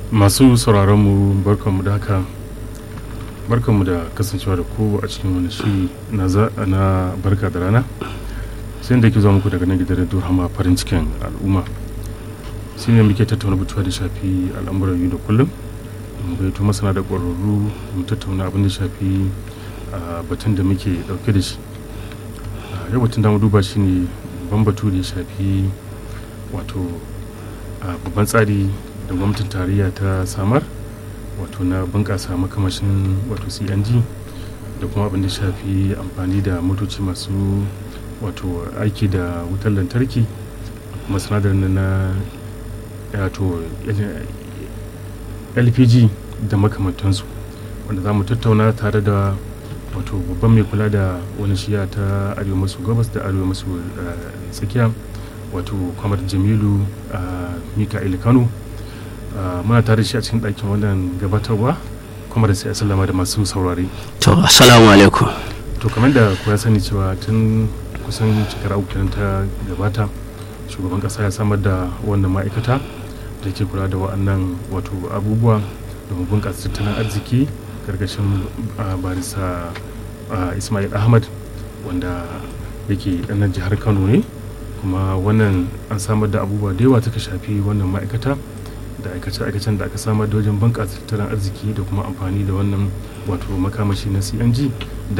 masu sauraronmu barkanmu da haka barkanmu da kasancewa da ku a cikin wani shiri na za- na barka da rana sai da ke zuwa muku daga nan gidan radio hama farin cikin al'umma shi ne muke tattauna batuwa da shafi al'amuran yau da kullum mu gaito masana da ƙwararru mu tattauna abin da shafi a batun da muke ɗauke da shi a yau batun da mu duba shi ne babban batu da ya shafi wato a babban tsari da gwamnatin tarayya ta samar wato na bunƙasa makamashin wato cng da kuma abin da shafi amfani da motoci masu wato aiki da wutar lantarki da kuma sinadarin na wato lpg da makamantansu wanda za mu tattauna tare da wato babban mai kula da wani shiya ta arewa maso gabas da arewa maso eh, tsakiya wato kwamar jamilu a mika'il kano Ah, muna tare da shi a cikin ɗakin wannan gabatarwa kuma da sai a sallama da masu saurare To, assalamu alaikum. to kamar da kuwa sani cewa tun kusan shekara uku kenan ta gabata shugaban kasa ya samar da wannan ma'aikata da ke kula da wa'annan wato abubuwa domin bunƙasa tattalin arziki karkashin ah, barisa ah, ismail ahmad wanda yake ɗanar jihar kano ne kuma wannan an samar da abubuwa da yawa ta shafi wannan ma'aikata da aikace-aikacen da aka samar da wajen bunƙasa tattalin arziki da kuma amfani da wannan wato makamashi na cng